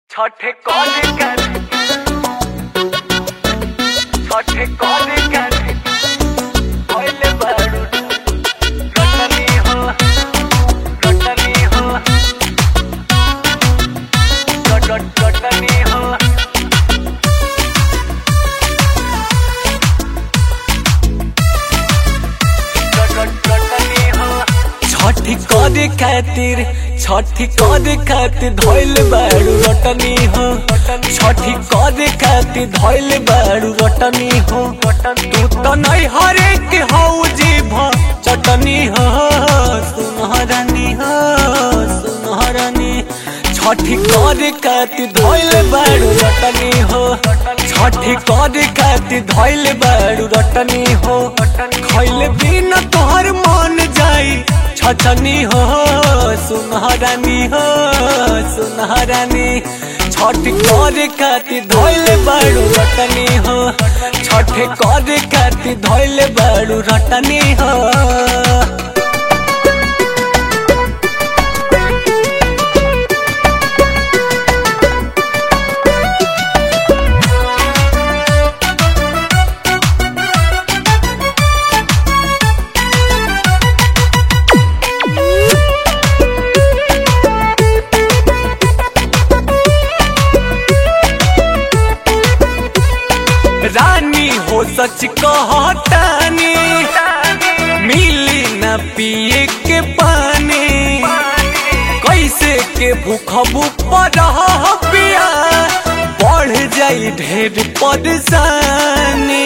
ছঠে কলে গেল ছঠে কলে গেল হইলে বারু রটনি হো রটনি হো রট রটনি হো রট রটনি হো छठी करे खातिर छठी करे खातिर धोइल बाड़ू रटनी हो छठी करे खातिर धोइल बाड़ू रटनी हो तू तो नहीं हरेक हो जीभ चटनी हो सुनहरनी हो सुनहरनी छठी करे खातिर धोइल बाड़ू रटनी हो छठी करे खातिर धोइल बाड़ू रटनी हो खैले बिना तोहर मन जाई छछनी हो सुनहरानी हो सुनहरानी छठ करे खातिर धोइले बाड़ू रटनी हो छठ करे खातिर धोइले बाड़ू रटनी हो रानी हो सच कहतानी मिली न पिए के पानी कैसे के भूखबू पर पिया बढ़ जाई ढेर परेशानी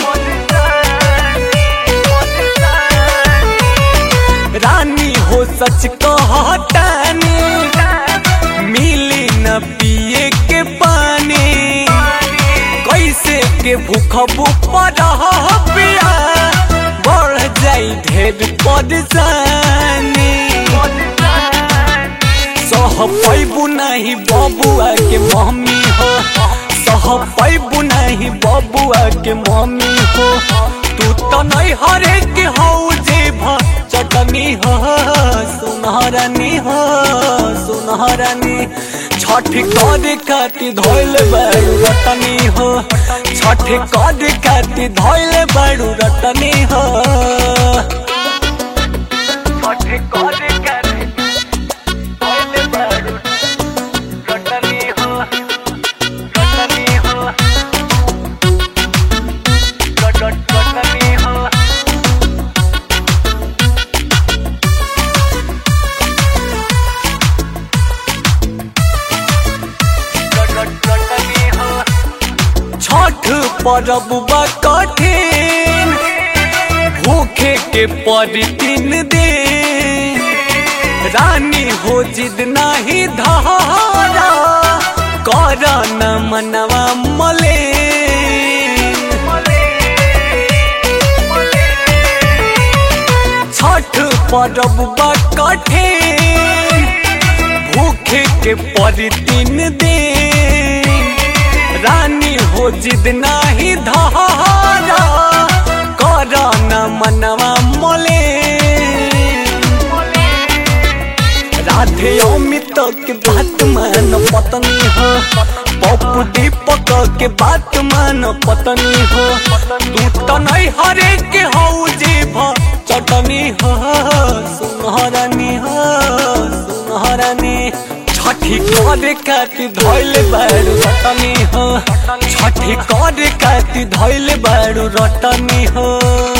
रानी हो सच कहतानी मिली न पिए के पानी कैसे के भूख पर पिया बढ़ जाई ढेर परेशानी सह पैबू नहीं बबुआ के मम्मी हो सह पैबू नहीं बबुआ के मम्मी हो तू तो नहीं हरे के हो जेब चटनी हो सुनहरानी हो सुनहरानी छठ करे खातिर धोइल बाड़ू रटनी हो छठ करे खातिर धोइल बाड़ू रटनी हो ছঠে কলে গেল হইলে বারু রটনি হো রটনি হো রট রটনি হো রট রটনি হো छठ परब बा कठिन भूखे के पड़ी तीन दिन रानी हो जिद नाही धारा कर न मनवा मले छठ परब बा कठिन भूखे के पड़ी तीन दिन रानी हो जिद नाही धारा कर न मनवा मोले राधे अमित के बात मान पत्नी हो पप्पू दीपक के बात मान पत्नी हो तू तो नहीं हरे के हो जीभ चटनी हो सुनहरानी हो सुनहरानी छठी करे खातिर धोइले बाड़ू रटनी हो छठी करे खातिर धोइले बाड़ू रटनी हो